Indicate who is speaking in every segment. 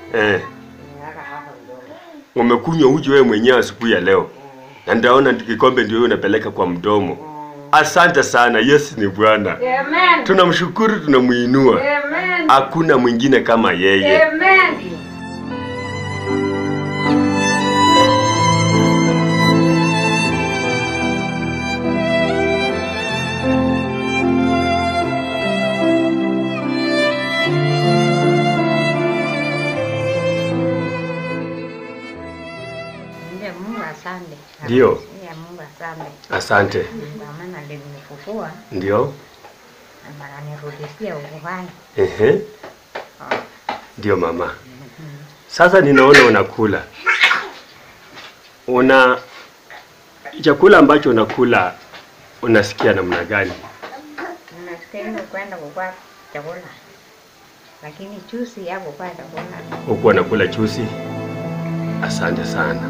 Speaker 1: Eh,
Speaker 2: Nimeweka hapa mdomo.
Speaker 1: umekunywa uji wewe mwenyewe asubuhi ya leo, na ndaona kikombe ndio wewe unapeleka kwa mdomo. Asante sana, Yesu ni Bwana.
Speaker 2: Amen.
Speaker 1: Tunamshukuru, tunamuinua.
Speaker 2: Amen.
Speaker 1: Hakuna mwingine kama yeye.
Speaker 2: Amen. Ndiye Mungu asante.
Speaker 1: Ndio.
Speaker 2: Ndiye Mungu asante.
Speaker 1: Asante.
Speaker 2: Kwa maana alinifufua
Speaker 1: Ndio.
Speaker 2: na ananirudishia uhai.
Speaker 1: Ehe. Ndio mama. Sasa ninaona unakula. Una chakula ambacho unakula unasikia namna gani?
Speaker 2: Ninastahili kwenda kukua chakula. Lakini chusi ya kukua chakula.
Speaker 1: Huku unakula chusi? Asante sana.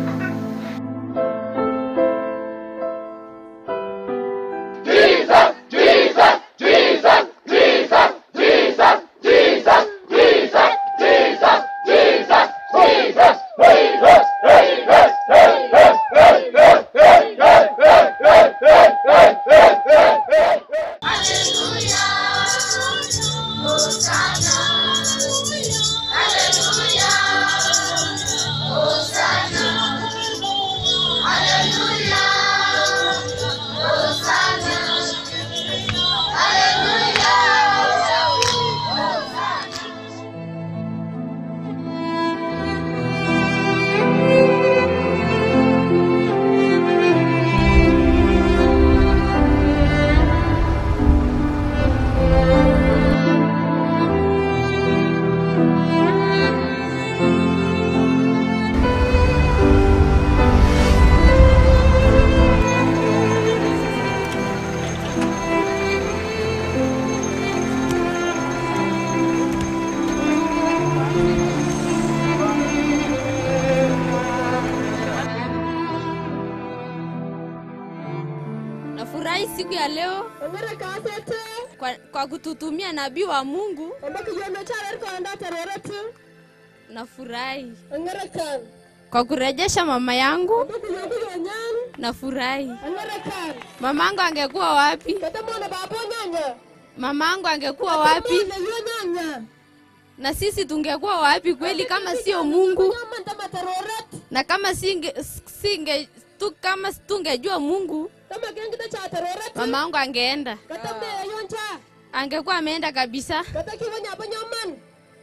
Speaker 3: Nafurahi siku ya leo
Speaker 4: Ongera kasete.
Speaker 3: kwa, kwa kututumia nabii wa Mungu.
Speaker 4: Ombaki yono charer ko anda tareretu.
Speaker 3: Nafurahi
Speaker 4: Ongera kan.
Speaker 3: kwa kurejesha mama yangu.
Speaker 4: Ombaki yogo yonyan.
Speaker 3: Nafurahi
Speaker 4: Ongera kan.
Speaker 3: mamangu angekuwa wapi?
Speaker 4: Kata mwana babo nyanya.
Speaker 3: Mamangu angekuwa wapi?
Speaker 4: Mwana yo nyanya.
Speaker 3: Na sisi tungekuwa wapi kweli kama sio Mungu?
Speaker 4: Nyama ndama tareret.
Speaker 3: Na kama singe, singe tu, kama tungejua Mungu,
Speaker 4: Kama gengita cha tareret.
Speaker 3: mamangu angeenda,
Speaker 4: Kata me yoncha.
Speaker 3: angekuwa ameenda kabisa.
Speaker 4: Kata kiwanya apa nyaman.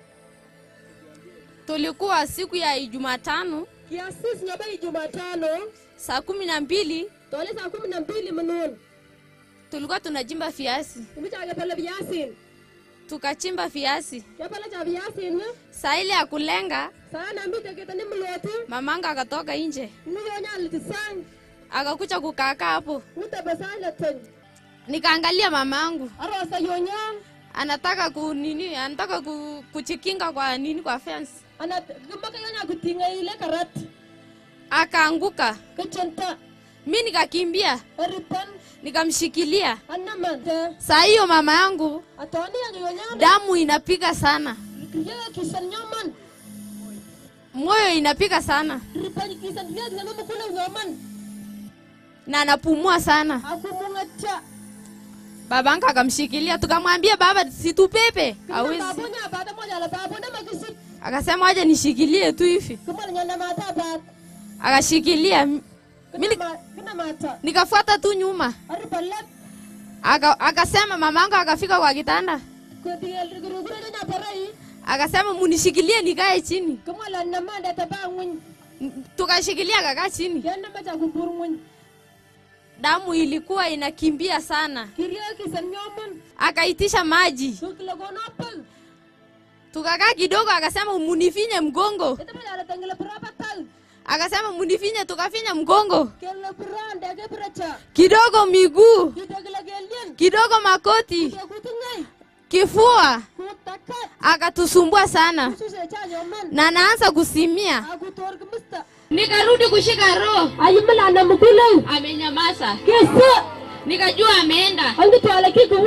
Speaker 3: Tulikuwa siku ya Jumatano
Speaker 4: Kiasis nyaba Jumatano.
Speaker 3: saa kumi na mbili
Speaker 4: Tole saa kumi na mbili mnun.
Speaker 3: tulikuwa tunajimba viazi,
Speaker 4: Imicha pale viasin.
Speaker 3: tukachimba viazi.
Speaker 4: Yapala cha viasin.
Speaker 3: Saa ile ya kulenga,
Speaker 4: Sana mbite kitani mloti.
Speaker 3: mamangu akatoka nje
Speaker 4: Niyonya litisang.
Speaker 3: akakuja kukaaka hapo,
Speaker 4: Uta basala tony.
Speaker 3: nikaangalia mamangu
Speaker 4: Arosa yonyang.
Speaker 3: anataka ku nini, anataka ku, kuchikinga kwa nini, kwa fence,
Speaker 4: ana gambaka yana kutinga ile karat
Speaker 3: akaanguka.
Speaker 4: kachanta
Speaker 3: Mi nikakimbia
Speaker 4: aripan
Speaker 3: nikamshikilia.
Speaker 4: anamante
Speaker 3: Saa hiyo mama yangu
Speaker 4: atoni yang yonya
Speaker 3: damu inapiga sana,
Speaker 4: kiya kisan nyoman
Speaker 3: moyo inapiga sana
Speaker 4: ripan kisan kiya kisan mukuna nyoman
Speaker 3: na anapumua sana.
Speaker 4: aku mungacha
Speaker 3: Babangu akamshikilia, tukamwambia baba, situpepe, hawezi.
Speaker 4: babunya bada moja la babu na makisit
Speaker 3: Akasema waje nishikilie tu hivi,
Speaker 4: kumana nyana mata bat
Speaker 3: akashikilia mi
Speaker 4: kina
Speaker 3: ni-
Speaker 4: ma kina mata
Speaker 3: nikafuata tu nyuma.
Speaker 4: aripalat
Speaker 3: Aka, akasema mamangu akafika kwa kitanda
Speaker 4: kudiel gurugura nya parai
Speaker 3: akasema munishikilie nikae chini.
Speaker 4: kumala namanda tabangun
Speaker 3: N- Tukashikilia akakaa chini,
Speaker 4: yana macha kuburmun
Speaker 3: damu ilikuwa inakimbia sana.
Speaker 4: kiriya kisan nyoman
Speaker 3: Akaitisha maji,
Speaker 4: sukla gonopal
Speaker 3: tukakaa kidogo, akasema munifinye mgongo,
Speaker 4: ita macha la tangala prapatal
Speaker 3: akasema munifinye, tukafinya mgongo
Speaker 4: kella branda ke bracha
Speaker 3: kidogo, miguu
Speaker 4: kitagla gelien
Speaker 3: kidogo, makoti,
Speaker 4: kutungai
Speaker 3: kifua,
Speaker 4: kutakat
Speaker 3: akatusumbua sana
Speaker 4: suse cha nyoman
Speaker 3: na naanza kusimia.
Speaker 4: aku tor kemista
Speaker 3: Nikarudi kushika roho,
Speaker 4: ayimala na mukulau
Speaker 3: amenyamaza.
Speaker 4: kesa
Speaker 3: Nikajua ameenda,
Speaker 4: angi twala kikuwa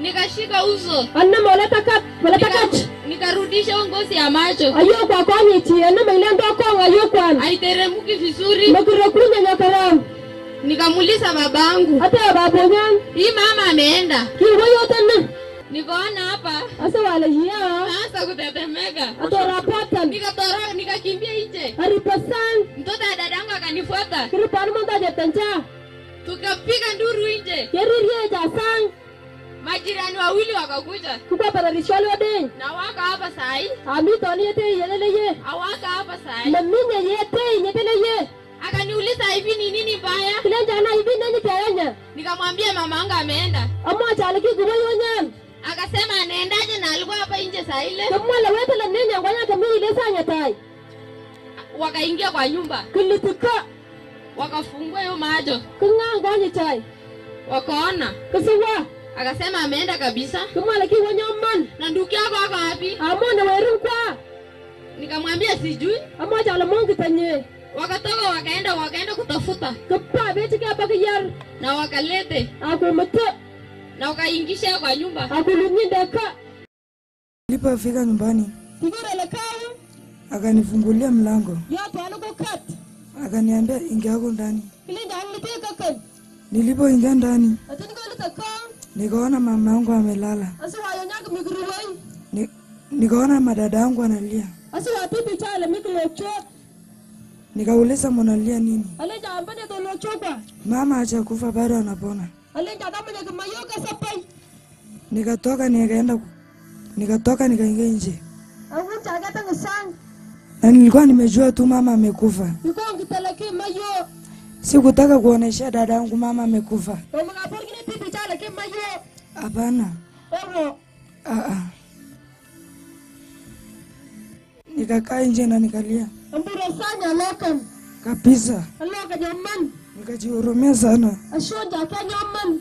Speaker 3: nikashika uso
Speaker 4: Anam wala takat, wala takat.
Speaker 3: nika, nikarudisha hiyo ngozi ya macho
Speaker 4: Ayo kwa konyiti, anam ilendo kong ayo kwan.
Speaker 3: haiteremuki vizuri
Speaker 4: Makiro kunya nyokaram.
Speaker 3: nikamuuliza babangu
Speaker 4: Hata babonyan.
Speaker 3: hii mama ameenda
Speaker 4: Kiwo yote na.
Speaker 3: nikaona hapa
Speaker 4: Asa wala hiya.
Speaker 3: naanza kutetemeka
Speaker 4: Ato rapatan.
Speaker 3: nikatoroka nikakimbia nje
Speaker 4: Aripasan.
Speaker 3: mtoto ya dadangu akanifuata
Speaker 4: Kiripan monta jetanja.
Speaker 3: tukapiga nduru nje
Speaker 4: Yeririe jasang.
Speaker 3: majirani wawili wakakuja
Speaker 4: Kukwa pararishwali wadeng.
Speaker 3: na waka hapa sahi
Speaker 4: Ami toni yete yelele ye.
Speaker 3: awaka hapa sahi
Speaker 4: Maminye yete yetele ye.
Speaker 3: akaniuliza hivi ni nini mbaya
Speaker 4: Kilanja na hivi nani tayanya.
Speaker 3: nikamwambia mama yangu ameenda
Speaker 4: Amo chaliki kubo yonyan.
Speaker 3: akasema anaendaje na alikuwa hapa nje saa ile
Speaker 4: Kamwala wetele nenya ngwanya kamili ile sanya tai.
Speaker 3: wakaingia kwa nyumba
Speaker 4: Kilitika.
Speaker 3: wakafungua hiyo macho
Speaker 4: Kunga ngwanya tai.
Speaker 3: wakaona
Speaker 4: Kisiwa.
Speaker 3: akasema ameenda kabisa
Speaker 4: Kamwala ki wanyoman.
Speaker 3: na ndugu yako ako wapi
Speaker 4: Amo na werin kwa.
Speaker 3: nikamwambia sijui
Speaker 4: Amo chala mongi tanye.
Speaker 3: wakatoka wakaenda wakaenda kutafuta
Speaker 4: Kapa beti ka bakiyar.
Speaker 3: na wakalete
Speaker 4: Ako mata.
Speaker 3: na wakaingisha kwa nyumba
Speaker 4: Ako lunyinda ka.
Speaker 5: Nilipofika nyumbani
Speaker 4: Tigore le kawo.
Speaker 5: akanifungulia mlango
Speaker 4: Yato aluko kat.
Speaker 5: akaniambia ingia huko ndani.
Speaker 4: Kilinja anglite kakan.
Speaker 5: Nilipoingia ndani
Speaker 4: Atini ko lika kan.
Speaker 5: nikaona mama yangu amelala,
Speaker 4: Asa wayo nyak mikruwai.
Speaker 5: Ni, nikaona madada yangu analia,
Speaker 4: Asa watipi chala miklo chok.
Speaker 5: nikauliza mnalia nini?
Speaker 4: Alenja ambane to lo chokwa.
Speaker 5: Mama hajakufa bado anapona.
Speaker 4: Alenja kama nyak mayoka sapai.
Speaker 5: Nikatoka nikaenda ku- nikatoka nikaingia nje
Speaker 4: Awun chaga tang sang.
Speaker 5: na nilikuwa nimejua tu mama amekufa.
Speaker 4: Yuko ngitalaki mayo.
Speaker 5: Sikutaka kuonesha dada yangu mama amekufa.
Speaker 4: O mga por kini pipi chala ke mayo.
Speaker 5: Hapana,
Speaker 4: Oro.
Speaker 5: ah, ah. Nikakaa nje na nikalia
Speaker 4: Ambura sanya lokan.
Speaker 5: kabisa,
Speaker 4: Aloka nyaman.
Speaker 5: nikajihurumia sana.
Speaker 4: Ashonja ka nyaman.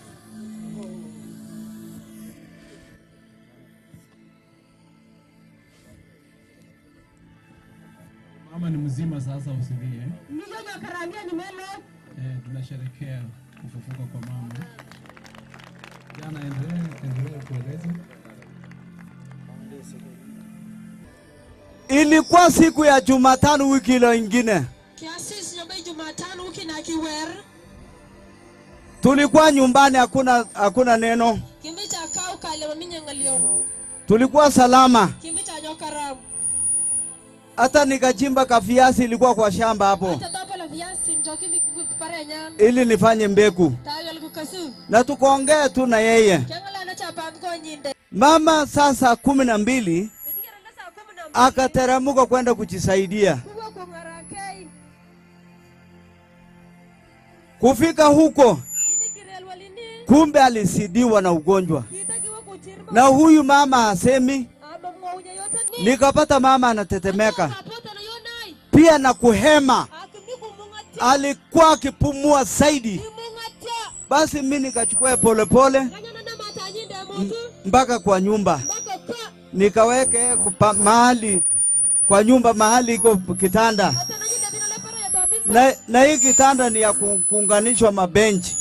Speaker 6: Mama ni mzima sasa, usilie.
Speaker 4: Niyo nyakarambia ni melo.
Speaker 6: Eh, tunasherekea kufufuka kwa mama. Jana, endelee endelee kueleza.
Speaker 7: Ilikuwa siku ya Jumatano wiki ile ingine,
Speaker 4: Kiasis nyabai Jumatano wiki na kiwer.
Speaker 7: tulikuwa nyumbani, hakuna hakuna neno,
Speaker 4: Kimbi cha kau kale maminye ngalio.
Speaker 7: tulikuwa salama.
Speaker 4: Kimbi cha nyokaram.
Speaker 7: Hata nikachimba kafiasi, ilikuwa kwa shamba hapo,
Speaker 4: Acha topa la viasi njoki mi pare nyan.
Speaker 7: ili nifanye mbegu,
Speaker 4: Tayo liku kasu.
Speaker 7: na tukaongea tu na yeye.
Speaker 4: Kiangala na cha pango nyinde.
Speaker 7: Mama saa kumi na mbili
Speaker 4: Ningera na saa kumi na mbili.
Speaker 7: akateremka kwenda kujisaidia.
Speaker 4: Kuwa kungarakei.
Speaker 7: Kufika huko,
Speaker 4: Ini kirel walini.
Speaker 7: kumbe alisidiwa na ugonjwa,
Speaker 4: Kita kiwa kuchirma.
Speaker 7: na huyu mama hasemi.
Speaker 4: Aba mwaunya yote ni.
Speaker 7: Nikapata mama anatetemeka
Speaker 4: Kapota na yonai.
Speaker 7: pia na kuhema,
Speaker 4: Akimi kumungatia.
Speaker 7: alikuwa akipumua zaidi.
Speaker 4: Imungatia.
Speaker 7: Basi mi nikachukua polepole
Speaker 4: Nganyana na mata nyinde motu.
Speaker 7: mpaka kwa nyumba,
Speaker 4: Baka kwa.
Speaker 7: nikaweke kupa, mahali kwa nyumba mahali iko kitanda
Speaker 4: Hata na nyinde bila lepara ya tabika.
Speaker 7: na, na hii kitanda ni ya ku- kuunganishwa mabenchi.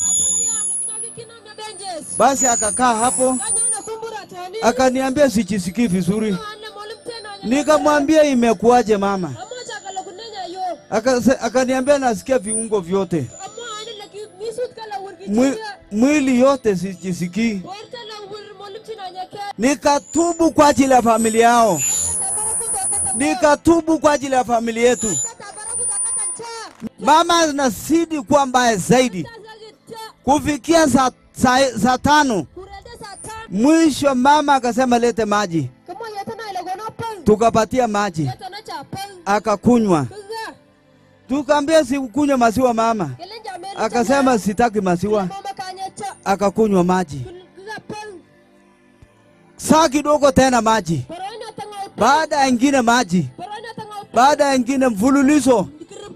Speaker 7: Basi akakaa hapo akaniambia sijisikii vizuri. Nikamwambia imekuwaje mama? Akase- Akaniambia nasikia viungo vyote Mwi, mwili yote sijisikii. Nikatubu kwa ajili ya familia yao, nikatubu kwa ajili ya familia yetu. Mama anazidi kuwa mbaya zaidi kufikia saa saa, saa tano mwisho, mama akasema lete maji, tukapatia maji akakunywa. Tukaambia sikunywa maziwa mama, akasema sitaki maziwa, akakunywa maji. Saa kidogo tena maji, baada ya ingine maji, baada ya ingine mfululizo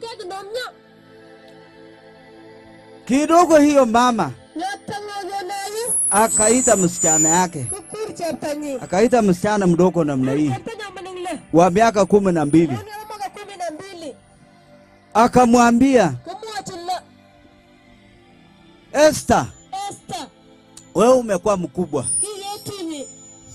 Speaker 7: kidogo. Hiyo mama akaita msichana yake, akaita msichana mdogo namna hii wa miaka kumi na mbili, akamwambia Esther, wewe umekuwa mkubwa,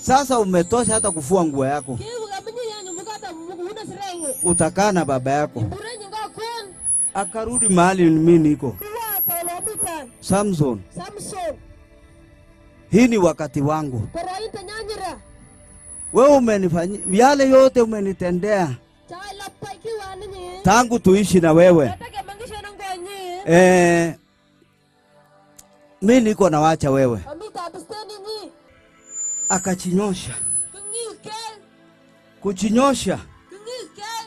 Speaker 7: Sasa umetosha hata kufua nguo yako,
Speaker 4: Kiu kamunyi yanyu mukata mukuuna sirengu.
Speaker 7: utakaa na baba yako.
Speaker 4: Burenyi nga kun.
Speaker 7: Akarudi mahali mimi niko.
Speaker 4: Kuwa kolomitan.
Speaker 7: Samson,
Speaker 4: Samson.
Speaker 7: hii ni wakati wangu.
Speaker 4: Korointe nyanyira.
Speaker 7: Wewe umenifanyia yale yote umenitendea
Speaker 4: Chai lappai kiwa ninyi.
Speaker 7: tangu tuishi na wewe.
Speaker 4: Natake mangisha na ngonyi.
Speaker 7: Eh, mi niko na wacha wewe.
Speaker 4: Amita abisteni nyi.
Speaker 7: Akachinyosha,
Speaker 4: Kungil kel.
Speaker 7: kuchinyosha.
Speaker 4: Kungil kel.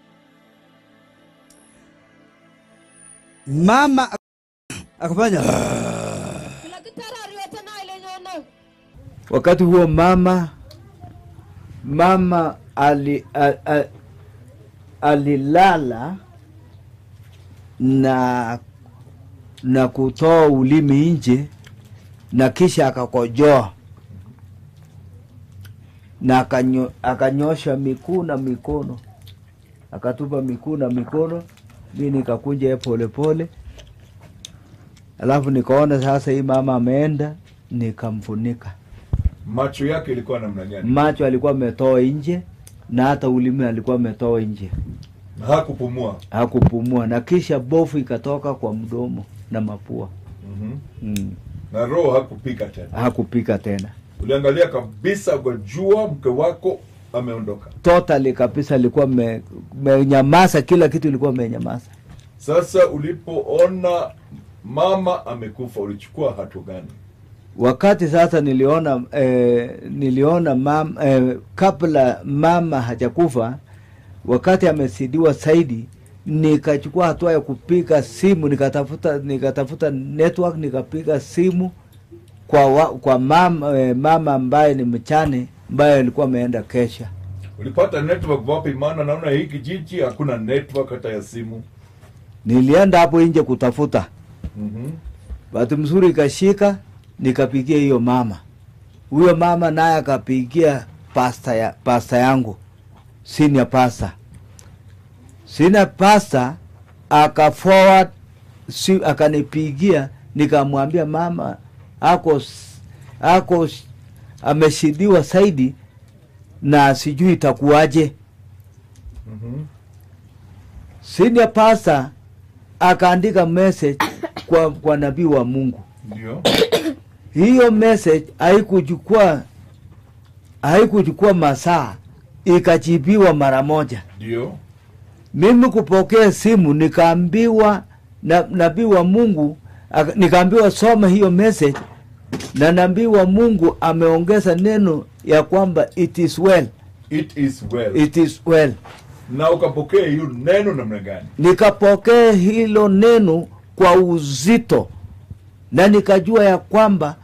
Speaker 7: Mama ak- akafanya
Speaker 4: Kila kitara riwete na ile nyono.
Speaker 8: Wakati huo mama mama ali, a, a, alilala na na kutoa ulimi nje na kisha akakojoa na akanyo, akanyosha miguu na mikono akatupa miguu na mikono, mi nikakunja ye polepole, alafu nikaona sasa hii mama ameenda, nikamfunika
Speaker 9: macho yake ilikuwa namna gani
Speaker 8: macho alikuwa ametoa nje na hata ulimi alikuwa ametoa nje,
Speaker 9: na hakupumua
Speaker 8: hakupumua, na kisha bofu ikatoka kwa mdomo na mapua
Speaker 9: mm
Speaker 8: mm.
Speaker 9: na roho hakupika tena
Speaker 8: Hakupika tena
Speaker 9: uliangalia kabisa ukajua mke wako ameondoka
Speaker 8: totally kabisa, alikuwa me- menyamaza, kila kitu ilikuwa menyamaza.
Speaker 9: sasa ulipoona mama amekufa ulichukua hatua gani
Speaker 8: Wakati sasa niliona eh, niliona mam, eh, kabla mama hajakufa, wakati amesidiwa zaidi, nikachukua hatua ya kupiga simu, nikatafuta nikatafuta network, nikapiga simu kwa wa, kwa mama, eh, mama ambaye ni mchane ambaye alikuwa ameenda kesha.
Speaker 9: ulipata network wapi maana naona hii kijiji hakuna network hata ya simu
Speaker 8: Nilienda hapo nje kutafuta,
Speaker 9: mm-hmm.
Speaker 8: bahati mzuri ikashika, nikapigia hiyo mama. Huyo mama naye akapigia pasta ya pasta yangu senior pasta. Senior pasta aka forward si, akanipigia nikamwambia mama ako s- ako s- ameshidiwa zaidi na sijui itakuwaje.
Speaker 9: Mm-hmm.
Speaker 8: Senior pasta akaandika message kwa, kwa nabii wa Mungu.
Speaker 9: ndio
Speaker 8: hiyo message haikuchukua haikuchukua masaa ikajibiwa mara moja.
Speaker 9: ndio
Speaker 8: Mimi kupokea simu nikaambiwa na nabii wa Mungu aka- nikaambiwa soma hiyo message, na nabii wa Mungu ameongeza neno ya kwamba it is well,
Speaker 9: it is well
Speaker 8: it is well.
Speaker 9: na ukapokea hiyo neno namna gani
Speaker 8: Nikapokea hilo neno kwa uzito na nikajua ya kwamba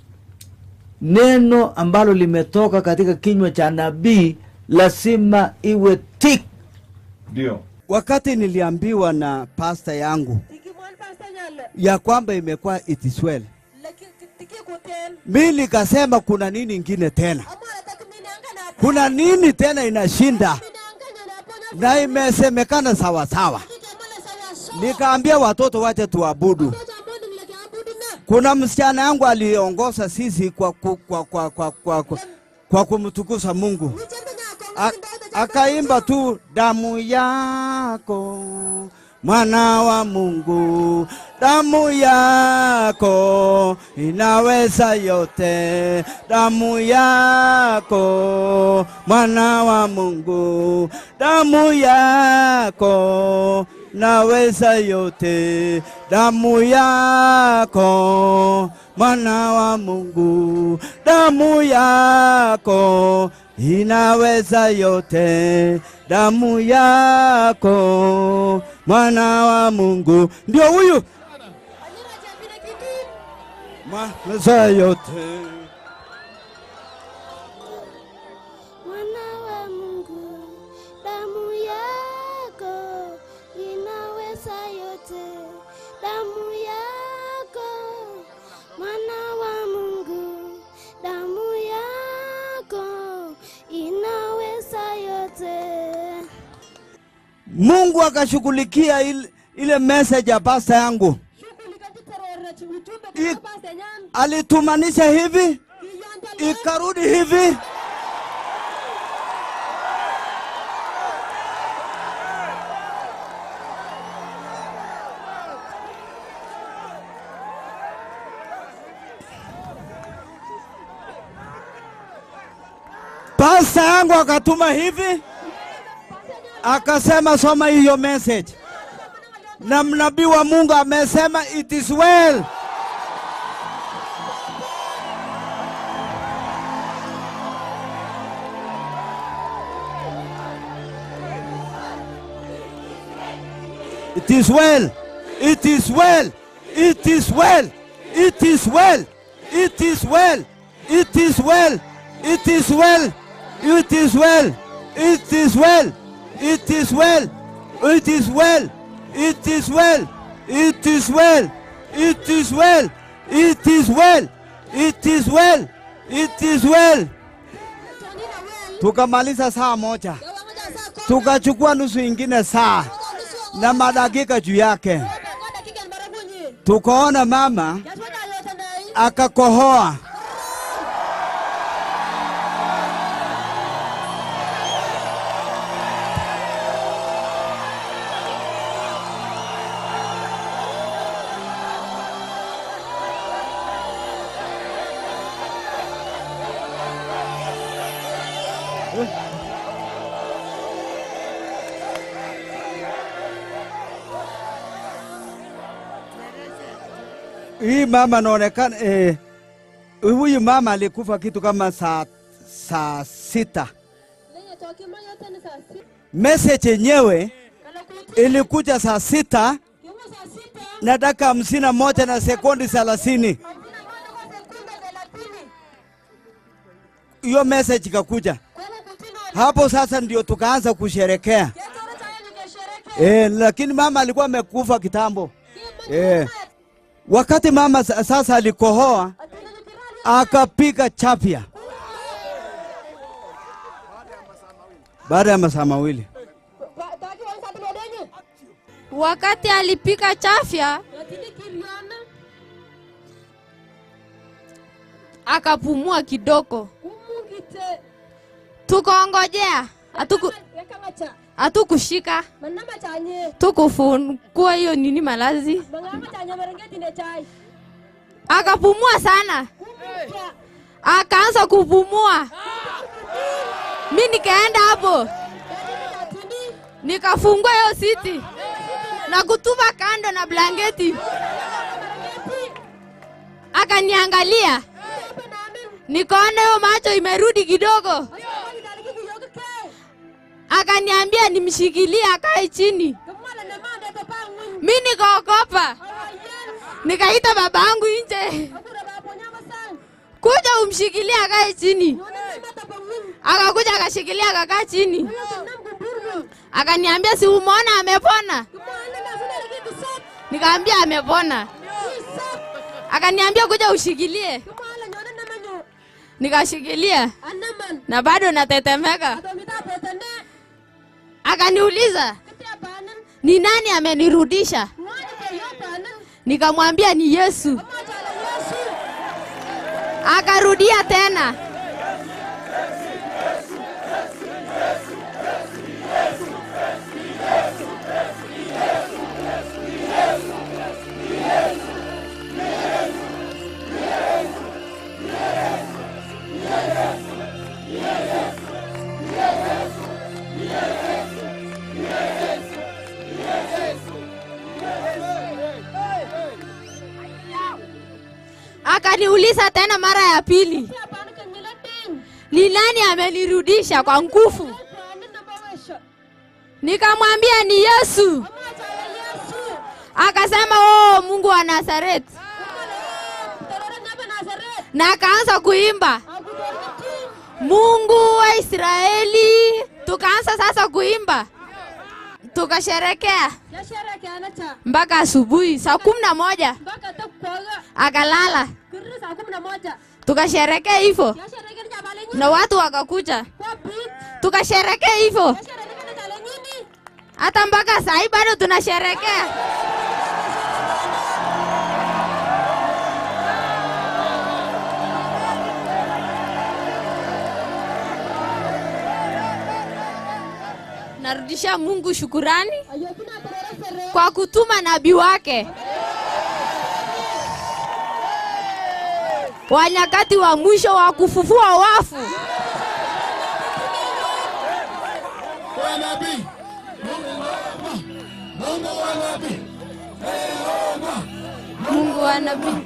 Speaker 8: neno ambalo limetoka katika kinywa cha nabii lazima iwe tik.
Speaker 9: ndio
Speaker 7: Wakati niliambiwa na pasta yangu
Speaker 4: Ikimwan pasta nyale.
Speaker 7: ya kwamba imekuwa it is well,
Speaker 4: Laki tiki kuten.
Speaker 7: mi nikasema kuna nini ingine tena,
Speaker 4: Amara tak minanga na.
Speaker 7: kuna nini tena inashinda,
Speaker 4: Minanga na napona.
Speaker 7: na imesemekana sawasawa.
Speaker 4: Kikamala sawa so.
Speaker 7: Nikaambia watoto wache tuabudu.
Speaker 4: Toja mbodi nileke abudu na.
Speaker 7: Kuna msichana yangu aliongoza sisi kwa, kwa, kwa, kwa, kwa, kwa, kwa, kwa kumtukuza Mungu.
Speaker 4: Nichembe nyako.
Speaker 7: A- akaimba tu damu yako mwana wa Mungu, damu yako inaweza yote, damu yako mwana wa Mungu, damu yako naweza yote, damu yako mwana wa Mungu, damu yako inaweza yote, damu yako mwana wa Mungu, ndio huyu
Speaker 4: Anyira jambina kitu.
Speaker 7: mwanaweza yote.
Speaker 10: Mwana wa Mungu, damu yako inaweza yote, damu yako. Mwana wa Mungu, damu yako inaweza yote.
Speaker 7: Mungu akashughulikia ile, ile message ya pasta yangu,
Speaker 4: Shughuli katika rora ujumbe
Speaker 7: I-
Speaker 4: kwa pasta nyan.
Speaker 7: alitumanisha hivi
Speaker 4: Kiyonta
Speaker 7: ikarudi hivi pasta yangu akatuma hivi akasema soma hiyo message na mnabii wa mungu amesema it is well It is well. It is well. It is well. It is well. It is well. It is well. It is well. It is well. It is well. It is well. It is well. It is well. It is well. It is well. It is well. It is well. It is well. Tukamaliza saa moja, tukachukua nusu ingine saa na madakika juu yake, tukaona mama akakohoa. Hii mama anaonekana eh, huyu mama alikufa kitu kama saa saa sita. Message yenyewe ilikuja saa sita na dakika hamsini na moja na sekundi thelathini. Hiyo message ikakuja hapo, sasa ndio tukaanza kusherekea eh, lakini mama alikuwa amekufa kitambo eh. Wakati mama sa- sasa alikohoa akapiga chapya baada ya masaa mawili.
Speaker 3: Wakati alipika chafya akapumua kidogo, tukaongojea hatuku hatukushika, tukufungua hiyo nini malazi, akapumua sana, akaanza kupumua. Mi nikaenda hapo nikafungua hiyo siti na kutupa kando na blanketi, akaniangalia, nikaona hiyo macho imerudi kidogo, akaniambia nimshikilie akae chini. Mi nikaogopa, nikaita babangu nje, kuja umshikilie akae chini. Akakuja akashikilia akakaa chini, akaniambia si umeona amepona? Nikaambia amepona. Akaniambia kuja ushikilie, nikashikilia na bado natetemeka. Akaniuliza ni nani amenirudisha, nikamwambia ni Yesu. Akarudia tena akaniuliza tena mara ya pili, ni nani amenirudisha kwa nguvu? Nikamwambia ni Yesu. Akasema oh, Mungu wa Nazareti, na akaanza kuimba Mungu wa Israeli. Tukaanza sasa kuimba, tukasherekea mpaka asubuhi saa kumi na moja akalala, tukasherekea hivyo na watu wakakuja, tukasherekea hivyo hata mpaka saa hii bado tunasherekea. narudisha Mungu shukurani kwa kutuma nabii wake wa nyakati wa mwisho wa kufufua wafu. Mungu wa nabii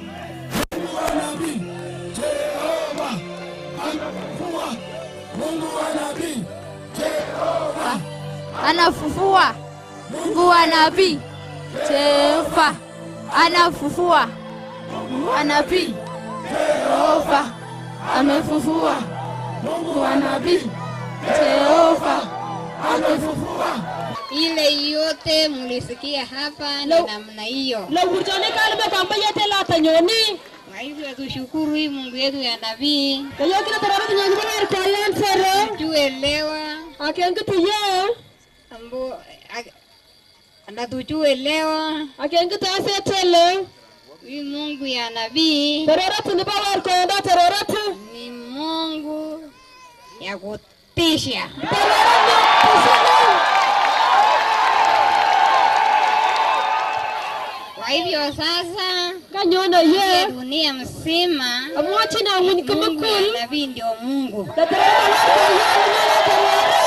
Speaker 3: anafufua. Mungu wa nabii Jehova anafufua. Mungu wa nabii Jehova amefufua. Mungu wa nabii Jehova amefufua.
Speaker 11: ile yote mlisikia hapa ni namna hiyo.
Speaker 4: lowurjone kalme kwamba yete lata nyoni
Speaker 11: Kwa hivyo tushukuru hii Mungu yetu ya nabii
Speaker 4: kayokina tarara nyoni bana koyan sere
Speaker 11: tuelewa
Speaker 4: akengi tuye
Speaker 11: ambo ak- anatuchuelewa
Speaker 4: akengi tasetele
Speaker 11: hii Mungu ya nabii
Speaker 4: teroratu ni bawar koyanda teroratu
Speaker 11: ni Mungu ya kutisha. Kwa hivyo sasa
Speaker 4: kanyona ye
Speaker 11: dunia mzima
Speaker 4: amwachi na mun kama
Speaker 11: Mungu ya
Speaker 4: kul
Speaker 11: nabii ndio Mungu.
Speaker 4: da terora war koyan na terora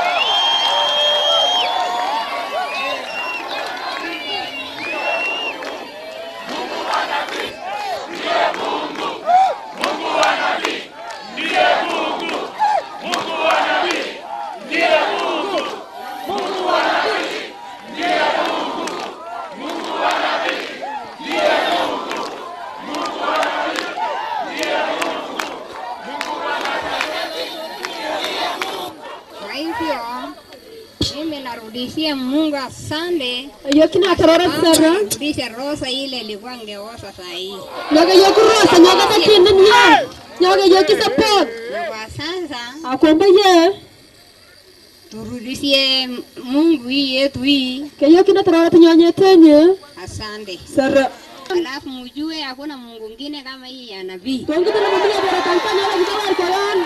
Speaker 11: Kwa hivyo mimi narudishia Mungu asante.
Speaker 4: yokina terora sere
Speaker 11: Rudisha rosa ile ilikuwa ngeosa saa hii.
Speaker 4: nyoga yokurosa nyoga takinde niya nyoga yokisapot
Speaker 11: Na kwa sasa
Speaker 4: akwamba ye
Speaker 11: turudishie Mungu hii yetu hii
Speaker 4: kayokina terora nyonyetenye
Speaker 11: asante.
Speaker 4: sere
Speaker 11: Alafu mjue hakuna Mungu mwingine kama hii ya nabii.
Speaker 4: kongita na mabia bora kampanya la bawar koyan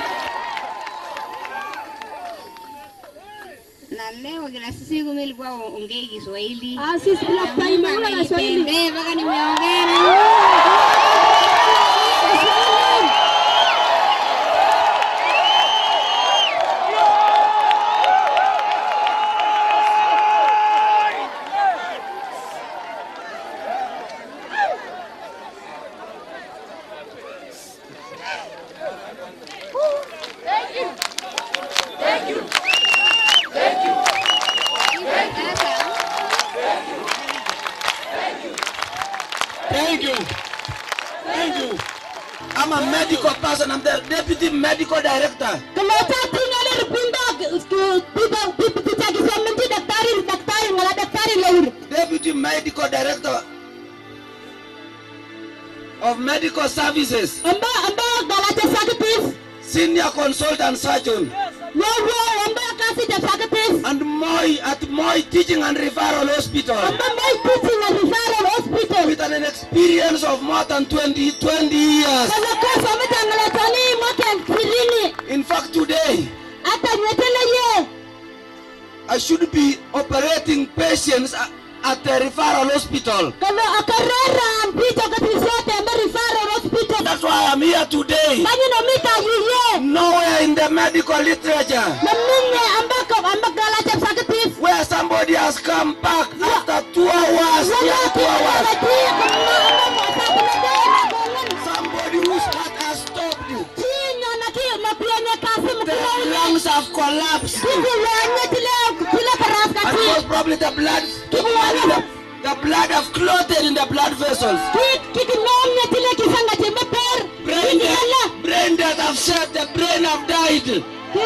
Speaker 11: Na leo kila siku mimi nilikuwa ongei Kiswahili.
Speaker 4: ah sisi bila time ngula na swahili
Speaker 11: Nipende mpaka nimeongea na
Speaker 7: Thank you. Thank you. I'm a medical person. I'm the deputy medical director.
Speaker 4: Keleta tinggal ripinda pipa pipa pipa kisamenti daktari daktari ngala daktari laur.
Speaker 7: Deputy medical director of medical services.
Speaker 4: Amba amba galata sakitis.
Speaker 7: Senior consultant surgeon.
Speaker 4: Wawo amba kasi da sakitis.
Speaker 7: And Moy at Moy Teaching and Referral Hospital.
Speaker 4: Amba mai teaching and referral hospital.
Speaker 7: With an experience of more than 20, 20 years.
Speaker 4: Kana kasa mita ngala tani mwaka ishirini.
Speaker 7: In fact, today,
Speaker 4: Hata nyetele ye.
Speaker 7: I should be operating patients a- at the referral hospital.
Speaker 4: Kana akarera mpito katisote amba referral hospital.
Speaker 7: That's why I'm here today.
Speaker 4: Banyi no mita yiye.
Speaker 7: Nowhere in the medical literature
Speaker 4: Naminye amba ka amba galata sakitis.
Speaker 7: where somebody has come back after two hours, yeah, two hours. Somebody whose heart has stopped. The lungs have collapsed. And most probably the blood, the, the, the blood have clotted in the blood vessels. Brain death, brain death have said the brain have died.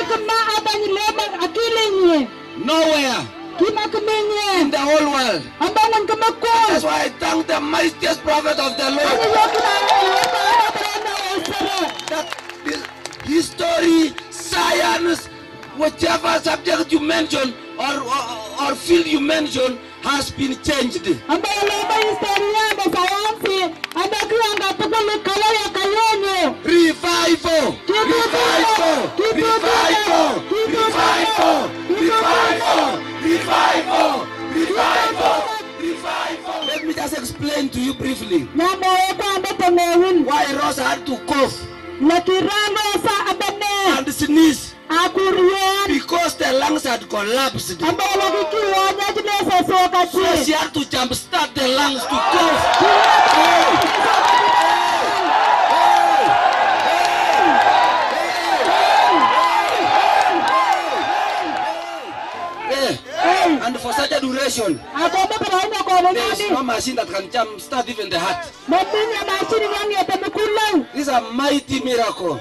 Speaker 7: Nowhere in the whole world. That's why I thank the mightiest prophet of the Lord. That this history, science, whichever subject you mention or, or, or field you mention has been changed. Revival! Revival! Revival! Revival! Revival!
Speaker 12: Revival! Revival! Revival! Let me just explain to you briefly why Rosa had to cough and sneeze because the lungs had collapsed. So she had to jumpstart the lungs to cough. Yeah. And for such a duration, there is no machine that can jumpstart even the heart. This is a mighty miracle.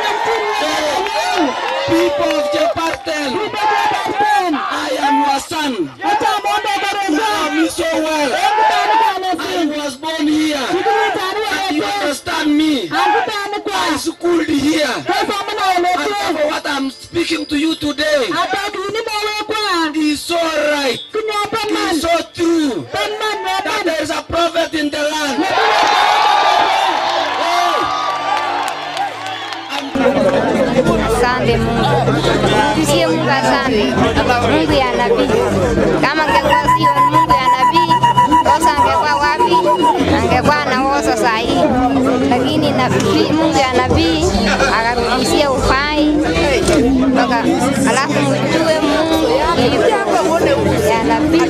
Speaker 12: People of Jepartel, I am your son. You know me so well. I was born here. And you understand me. I schooled here. And therefore what I'm speaking to you today is so right. Is so true. That there is a prophet in the land.
Speaker 13: Asante Mungu, tusie Mungu asante, Mungu ya nabii. Kama angekuwa sio Mungu ya nabii, Rosa angekuwa wapi? Angekuwa anaoza saa hii, lakini nabii, Mungu ya nabii akarudishia uhai mpaka, alafu mjue Mungu ya nabii.